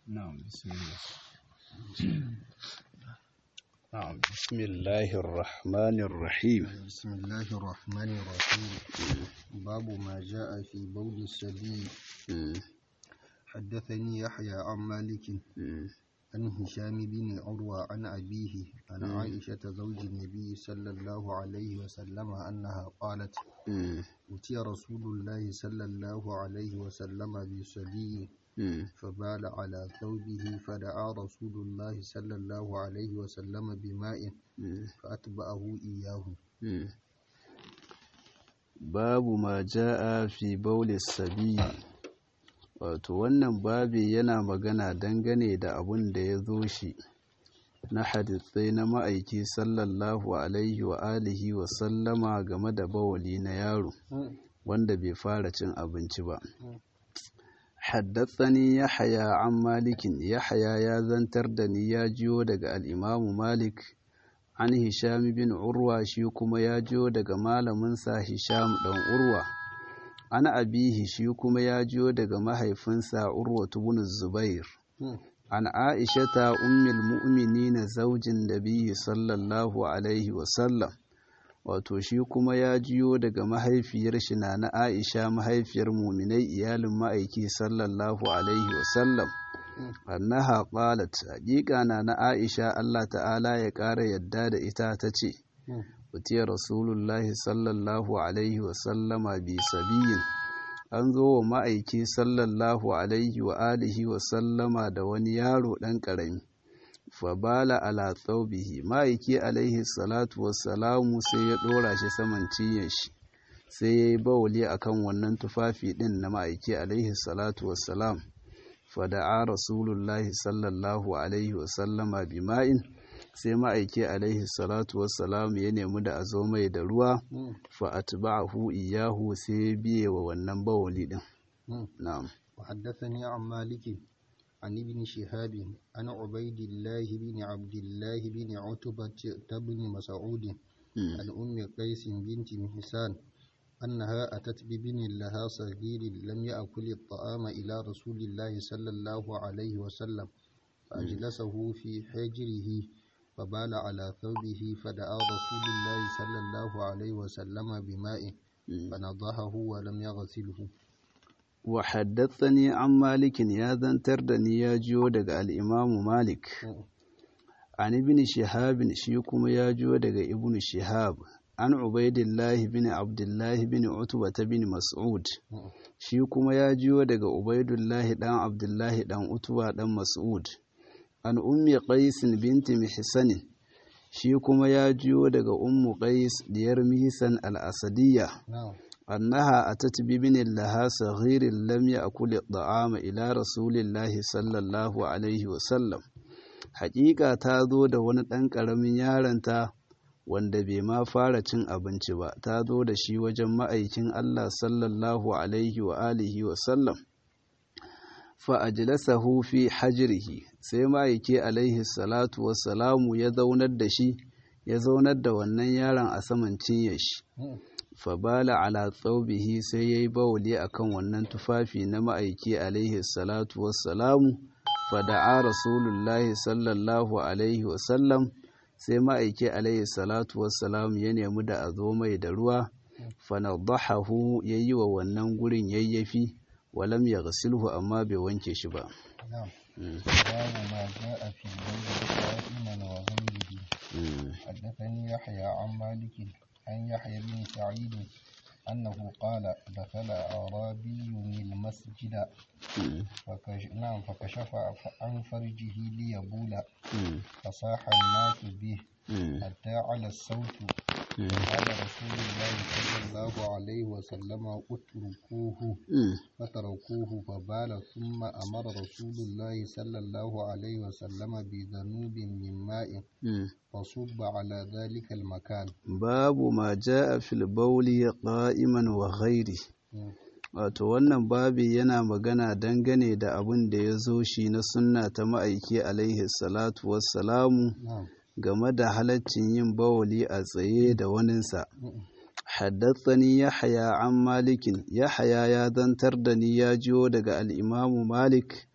نعم بسم الله نعم بسم الله الرحمن الرحيم بسم الله الرحمن الرحيم باب ما جاء في بول السبي حدثني يحيى عن مالك عن هشام بن عروة عن أبيه عن عائشة زوج النبي صلى الله عليه وسلم أنها قالت أتي رسول الله صلى الله عليه وسلم بصبي فبال على ثوبه فدعا رسول الله صلى الله عليه وسلم بماء فأتبعه إياه باب ما جاء في بول السبي wato wannan babi yana magana dangane da abun da ya zo shi na hadithai na ma'aiki sallallahu alaihi wa alihi wa sallama game da bawali na yaro wanda bai fara cin abinci ba haddathani yahya an malikin yahya ya zantar da ni ya jiyo daga al'imamu malik an hisham bin urwa shi kuma ya jiyo daga malaminsa hisham dan urwa an abihi shi kuma ya jiyo daga mahaifinsa urwatu bin zubair an aishata ummul mu'minina zaujin nabiyyi sallallahu alaihi wasallam wato shi kuma ya jiyo daga mahaifiyar shi na na aisha mahaifiyar muminai iyalin ma'aiki sallallahu alaihi wasallam annaha qalat haƙiƙa na na aisha Allah ta'ala ya ƙara yadda da ita ta ce utiya rasulullahi sallallahu alaihi wasallama bi sabiyin an zo wa ma'aiki sallallahu alaihi wa alihi wasallama da wani yaro ɗan ƙarami fabala ala tsaubihi ma'aiki alaihi salatu wassalamu sai ya ɗora shi saman cinyar shi sai ya yi bawuli a kan wannan tufafi ɗin na ma'aiki alaihi salatu wassalam fada'a rasulullahi sallallahu alaihi wasallama bi ma'in sai ma'aiki alaihi salatu wassalam ya nemi da a zo mai da ruwa fa atba'ahu iyahu sai ya biye wa wannan bawali din na'am وحدثني عن مالك عن ابن شهاب عن عبيد الله بن عبد الله بن عتبة بن مسعود عن أم قيس بنت محسان أنها أتت ببن لها صغير لم يأكل الطعام إلى رسول الله صلى الله عليه وسلم فأجلسه في حجره فبال على ثوبه فدعا رسول الله صلى الله عليه وسلم بماء فنضحه ولم يغسله وحدثني عن مالك يا ذنتر دني يا جيو دغ الإمام مالك عن ابن شهاب شيكم يا جيو دغ ابن شهاب عن عبيد الله بن عبد الله بن عتبة بن مسعود shi kuma ya jiyo daga Ubaidullahi ɗan Abdullahi ɗan Utuwa ɗan Mas'ud an ummi qais binti mihsan shi kuma ya jiyo daga ummu qais diyar mihsan al-asadiyya annaha atat bi binin laha saghirin lam ya'kul at-ta'ama ila rasulillahi sallallahu alaihi wa sallam haƙiƙa ta zo da wani ɗan ƙaramin yaronta wanda bai ma fara cin abinci ba ta zo da shi wajen ma'aikin Allah sallallahu alaihi wa alihi wa sallam fa'ajilasahu fi hajirihi sai ma'aiki alaihi salatu wassalamu ya zaunar da shi ya zaunar da wannan yaron a saman cinye shi fabala ala tsaubihi sai ya yi bawuli a kan wannan tufafi na ma'aiki alaihi salatu wassalamu fada'a rasulullahi sallallahu alaihi wasallam sai ma'aiki alaihi salatu wassalamu ya nemi da a zo mai da ruwa fanadahahu ya yi wa wannan gurin yayyafi walam ya gasilhu amma bai wanke shi ba. باب ما جاء في الليل قائما وغيره حدثني يحيى عن مالك عن يحيى بن سعيد أنه قال دخل أعرابي المسجد فكش... نعم فكشف عن فرجه ليبول فصاح الناس به حتى على الصوت قال رسول الله صلى الله عليه وسلم اتركوه فتركوه فبال ثم أمر رسول الله صلى الله عليه وسلم بذنوب من ماء فصب على ذلك المكان باب ما جاء في البول قائما وغيره wato wannan babi yana magana dangane da abin da ya zo shi na sunna ta ma'aiki alaihi salatu wassalamu game da halaccin yin bawali a tsaye da waninsa haddathani yahya an malikin yahya ya zantar da ni ya jiyo daga al'imamu malik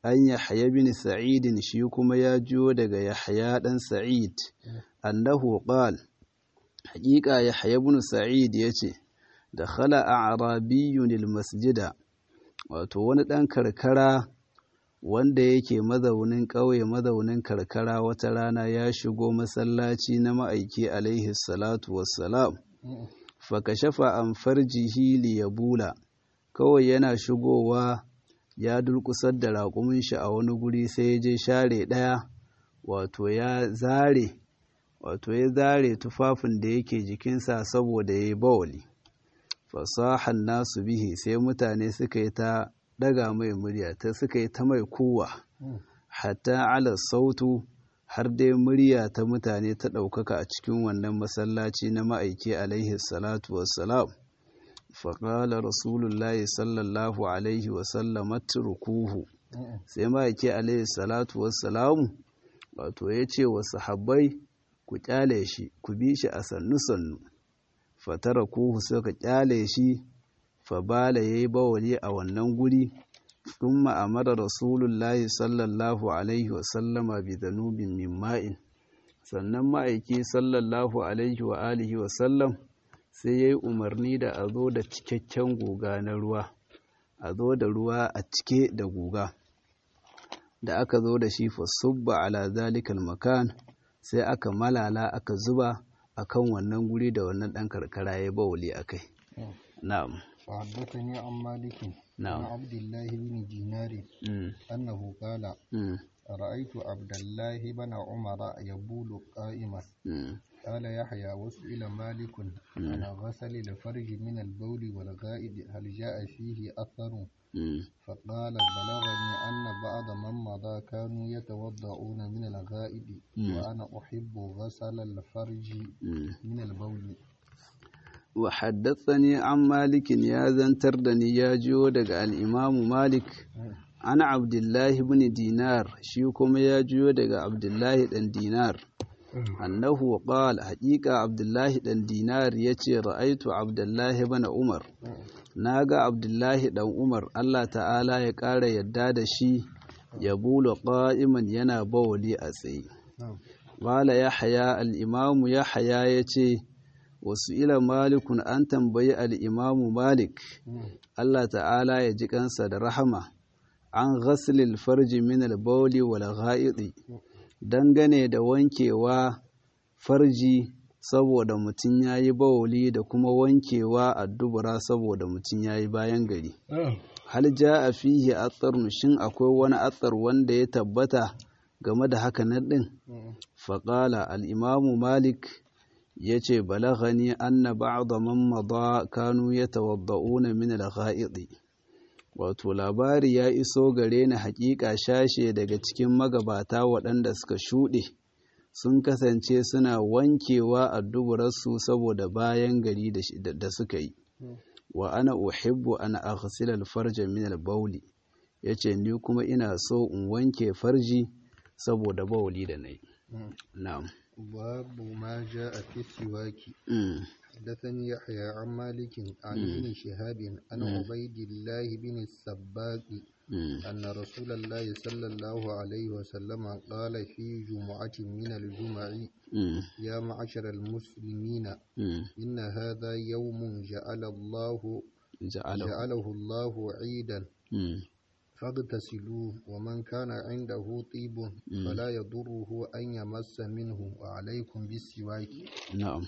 an yahya bin sa'idin shi kuma ya jiyo daga yahya dan sa'id annahu qal haƙiƙa yahya bin sa'id yace da khala a'rabiyyun masjida wato wani ɗan karkara wanda yake mazaunin ƙauye mazaunin karkara wata rana ya shigo masallaci na ma'aiki alaihi salatu wassalam fakashafa an farjihi liyabula kawai yana shigowa ya durkusar da raƙumin shi a wani guri sai ya je share ɗaya wato ya zare wato ya zare tufafin da yake jikinsa saboda ya yi bawali fasahan nasu bihi sai mutane suka yi ta daga mai murya ta suka yi ta mai kowa hatta ala sautu har dai murya ta mutane ta ɗaukaka a cikin wannan masallaci na ma'aiki alaihi salatu wassalam faƙala rasulullahi sallallahu alaihi wasallam turkuhu sai ma'aiki alaihi salatu wassalamu wato ya ce wa sahabbai ku kyale shi ku bi shi a sannu-sannu fatara kuhu suka kyale shi fabala ya yi bawali a wannan guri sun ma'amara rasulullahi sallallahu alaihi wasallama bi zanubin min ma'in sannan ma'aiki sallallahu alaihi wa alihi wasallam sai ya yi umarni da a zo da cikakken guga na ruwa a zo da ruwa a cike da guga da aka zo da shi fasubba ala zalikal makan sai aka malala aka zuba akan wannan guri da wannan ɗan karkara ya bawuli a kai na'am وحدثني عن مالك نعم. عن عبد الله بن دينار Mm, أنه قال mm, رأيت عبد الله بن عمر يبول قائما mm. قال يحيى وسئل مالك عن غسل الفرج من البول والغائد هل جاء فيه أثر Mm, فقال بلغني أن بعض من مضى كانوا يتوضؤون من الغائد مم. وأنا أحب غسل الفرج mm. من البول wa haddathani an malikin ya zantar da ni ya jiyo daga al'imamu malik an abdullahi ibn dinar shi kuma ya jiyo daga abdullahi ɗan dinar annahu qala haƙiƙa abdullahi ɗan dinar ya ce ra'aitu abdullahi bana umar na ga abdullahi ɗan umar allah ta'ala ya ƙara yadda da shi ya bula ƙa'iman yana bawali a tsaye نعم Wala Yahaya al'imamu Yahaya ya ce, Wasu ila malikun an tambayi al'imamu Malik, Allah ta'ala ya ji kansa da rahama, an ghasilil farji min albauli wal gha'idi dangane da wankewa farji saboda mutum ya yi bawuli da kuma wankewa a dubura saboda mutum ya yi bayan gari. Hal ja a fihi atsarun shin akwai wani atsar wanda ya tabbata game da haka nan ɗin? faƙala al'imamu malik ya ce balagani anna ba'da man mada kanu ya tawadda'una min al-gha'idi wato labari ya iso gare ni haƙiƙa shashe daga cikin magabata waɗanda suka shuɗe sun kasance suna wankewa a duburarsu saboda bayan gari da suka yi wa ana uhibbu ana aghsila al-farja min al-bawli yace ni kuma ina so in wanke farji saboda bawli da nayi na'am باب ما جاء في السواك Mm, حدثني يحيى عن مالك عن ابن شهاب عن عبيد الله بن السباق mm, أن رسول الله صلى الله عليه وسلم قال في جمعة من الجمع mm, يا معشر المسلمين mm. إن هذا يوم جعل الله ja'alahu جعله الله عيدا Mm, فاغتسلوه ومن كان عنده طيب فلا يضره أن يمس منه وعليكم بالسواك na'am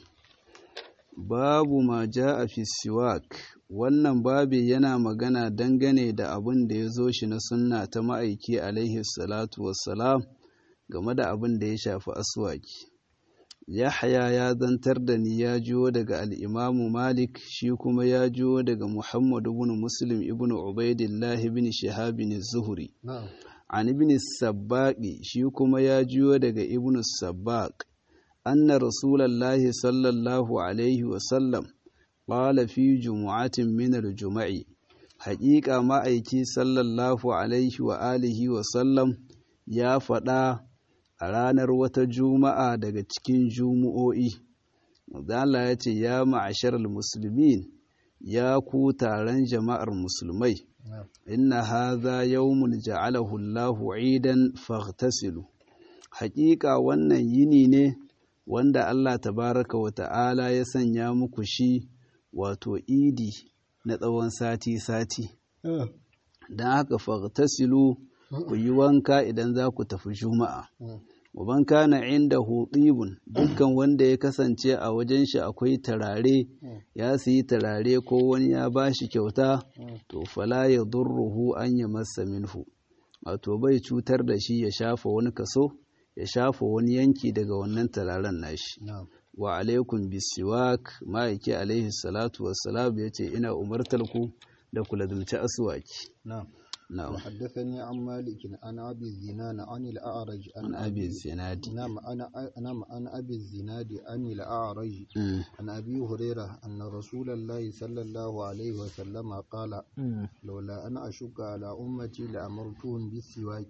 babu ma ja'a fi siwak wannan babi yana magana dangane da abin da ya zo shi na sunna ta ma'aiki alaihi salatu wassalam game da abin da ya shafi aswaki Yahya ya zantar da ni ya jiwo daga al'imamu Malik shi kuma ya jiwo daga Muhammadu ibn Muslim ibn Ubaidillah ibn Shahabin Zuhri. نعم An ibn Sabbaƙi shi kuma ya jiwo daga ibn Sabbaƙ. Anna Rasulallahi sallallahu Alaihi wasallam ƙwala fi jumu'atin minar juma'i. Haƙiƙa ma'aiki sallallahu Alaihi wa alihi wasallam ya faɗa a ranar wata juma'a daga cikin jumu'o'i. Allah ya ce, Ya ma'asharar musulmin, ya ku taron jama'ar musulmai, inna hadha yawmun ja'alahu Allahu 'idan faghtasilu haƙiƙa wannan yini ne wanda Allah tabaraka wa ta'ala ya sanya muku shi wato idi na tsawon sati-sati don haka faghtasilu ku yi wanka idan za ku tafi juma'a Waban kana inda hutibun dukkan wanda ya kasance a wajen shi akwai tarare ya siyi tarare ko wani ya ba shi kyauta to fala ya durruhu an ya masa minhu wato bai cutar da shi ya shafa wani kaso ya shafa wani yanki daga wannan tararen nashi wa alaikum bisiwak ma'aiki alaihi salatu wassalam ya ce ina umartar ku da ku lazumci aswaki نعم وحدثني عن مالك عن أبي الزناد عن الأعرج عن أبي الزناد نعم أنا نعم عن أبي الزناد عن الأعرج عن أبي هريرة أن رسول الله صلى الله عليه وسلم قال لولا أن أشك على أمتي لأمرتهم بالسواك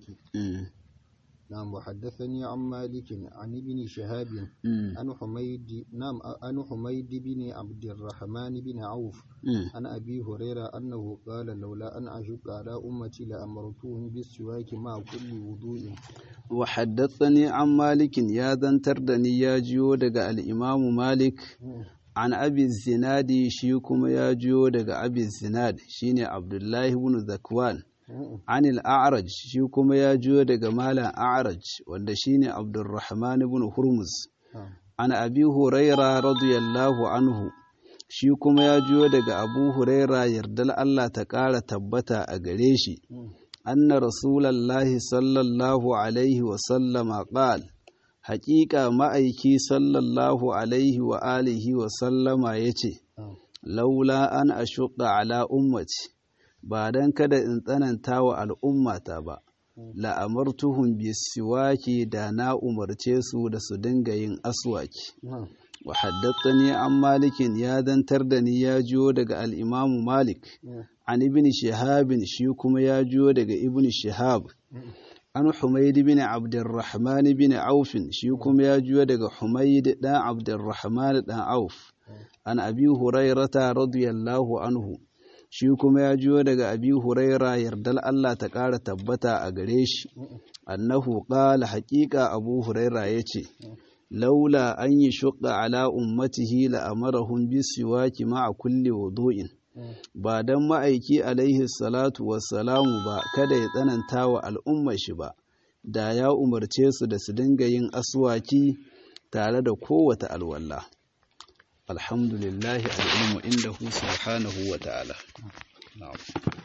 نعم وحدثني عن مالك عن ابن شهاب عن حميد نعم عن حميد بن عبد الرحمن بن عوف عن أبي هريرة أنه قال لولا أن أشك على أمتي لأمرتهم بالسواك مع كل وضوء وحدثني عن مالك يا ذنتر دني يا جيو دقى الإمام مالك عن أبي الزناد شيكم يا جيو دقى أبي الزناد شيني عبد الله بن ذكوان anil a'raj shi kuma ya juyo daga malam a'raj wanda shine abdurrahman ibn hurmuz an abi huraira radiyallahu anhu shi kuma ya juyo daga abu huraira yardal Allah ta ƙara tabbata a gare shi anna rasulallahi sallallahu alaihi wa sallama qal haƙiƙa ma'aiki sallallahu alaihi wa alihi wa sallama yace laula an ashuqqa ala ummati ba don kada in tsananta wa al'ummata ba, la'amartuhun bisiwaki da na umarce su da su dinga yin aswaki. Wa haddatsani an malikin ya zantar da ni ya jiyo daga al'imamu Malik, an ibn Shihabin shi kuma ya jiyo daga ibn Shihab. An Humaid bin Abdurrahman bin Aufin shi kuma ya jiyo daga Humaid ɗan Abdurrahman ɗan Auf. An abi Hurairata radiyallahu anhu. shi kuma ya jiyo daga abi huraira yardal Allah ta ƙara tabbata a gare shi annahu qala haƙiƙa abu huraira ya ce laula an yi shuƙa ala ummatihi la amarahum bisiwaki ma'a kulli wudu'in ba dan ma'aiki alaihi salatu wassalamu ba kada ya tsananta wa al'ummar shi ba da ya umarce su da su dinga yin aswaki tare da kowace alwala الحمد لله العلم عنده سبحانه وتعالى نعم